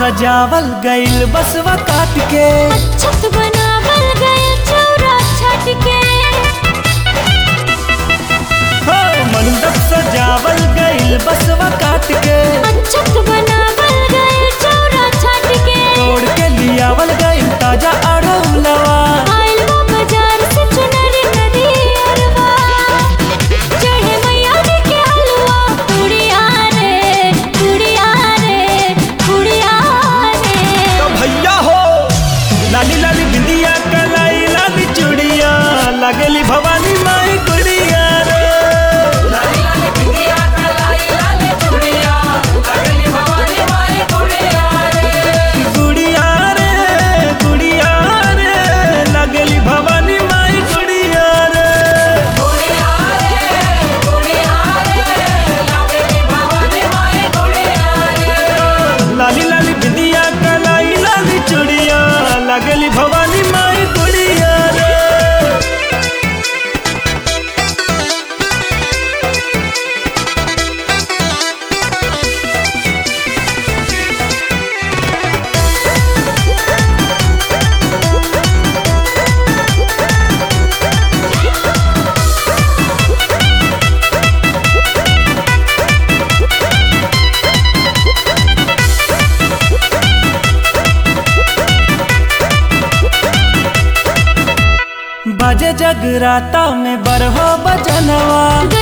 सजावल गइल बसवा काट के छत बनावल गए चौरा छत के हो मंडप सजावल गइल बसवा काट के छत बनावल गए चौरा छत के तोड़ के लियावल गइल ताजा अड़ौलवा आइल वो बाजार से चुनरी नदी अरवा चढ़े मैया जी के हलवा कुड़िया रे कुड़िया रे कुड़िया रे तो भैया हो लाली लाली बिंदिया कलाई लाली चूड़िया लगली भवानी माई गुड़िया रे गुड़िया रे गुड़िया रे लगली भवानी माई गुड़िया रे लाली लाली बिंदिया कलाई लाली चूड़िया लगली भवानी माई गुड़िया रे बजे जगराता में बरहो बजनवा